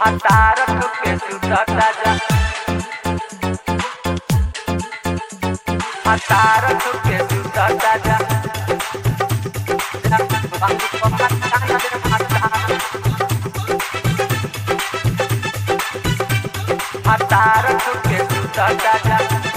Atarak ke sudah saja Atarak ke sudah saja Bangku pemakan ada mata Atarak ke sudah saja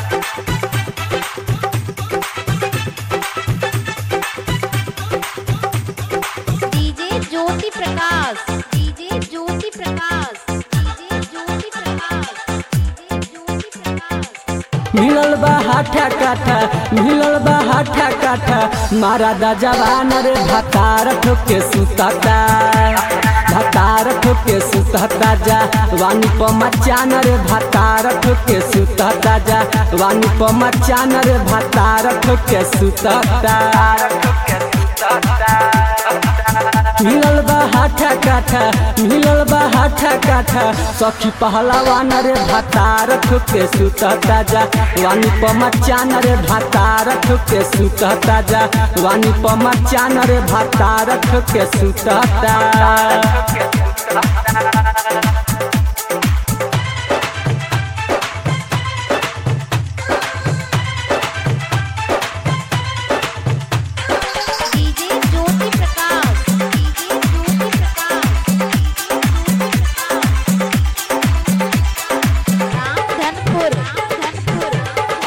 DJ Jyoti Prakash DJ Jyoti Prakash DJ Jyoti Prakash DJ Jyoti Prakash मिलल बा हाठा काठा मिलल बा हाठा काठा मारा दा जवान रे भतार ठोके सुतता भतार ठोके सुतता जा वानी प मचान रे भतार ठोके सुतता जा वानी प मचान रे भतार ठोके सुतता मिलल बा हाठा काठा मिलल बा हाठा काठा सखी पहलवान रे भातार ठुके सुतता जा वानी प मचान रे भातार ठुके सुतता जा वानी प मचान रे भातार ठुके सुतता डीजे ज्योति प्रकाश डीजे ज्योति प्रकाश रामधनपुर रामधनपुर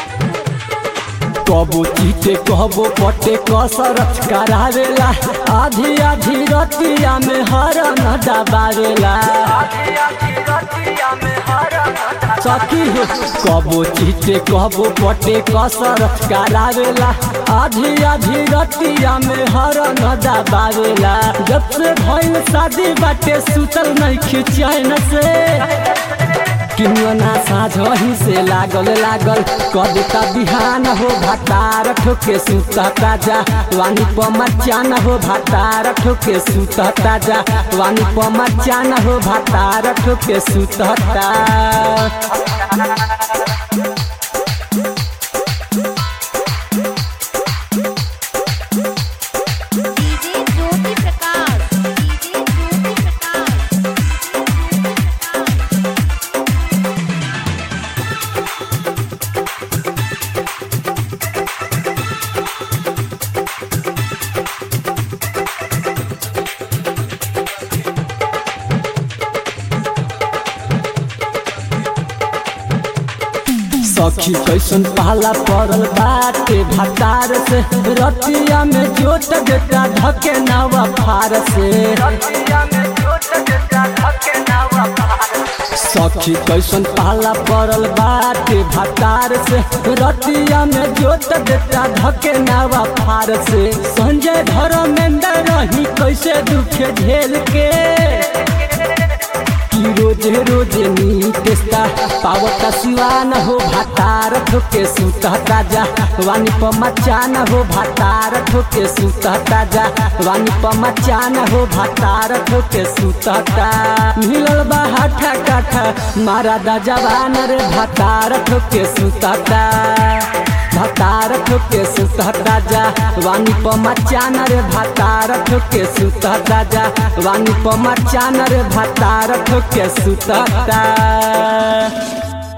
कबो चीते कहबो पटे कसरत करावेला आधी आधी रतिया में हरन दबावेला सखी हो कबो चीते कहबो पटे कसरत करावेला आधी आधी रतिया में हरन दबावेला जब से भइल शादी बाटे सुतल नहीं खिचैन से किन्वना साझही से लागल लागल कदता बिहान हो भातार ठोके सुतता जा वानी प मचान हो भातार ठोके सुतता जा वानी प मचान हो भातार ठोके सुतता डीजे ज्योति प्रकाश डीजे ज्योति प्रकाश सखी कैसन पाला पड़ल बाटे भातार से रतिया में जोत देता धके नवा फार से सखी कैसन पाला पड़ल बाटे भातार से रतिया में जोत देता धके नवा फार से संजय धर्मेंद्र रही कैसे दुखे झेल के कि रोजे रोजे नीतेस्ता पावता सिवान हो भातार ठोके सुतता जा वानी प मचान हो भातार ठोके सुतता जा वानी प मचान हो भातार ठोके सुतता मिलल बा हाठा काठा मारा दा जवान रे भातार ठोके सुतता भातार ठोके सुतता जा वानी प मचान रे भातार ठोके सुतता जा वानी प मचान रे भातार ठोके सुतता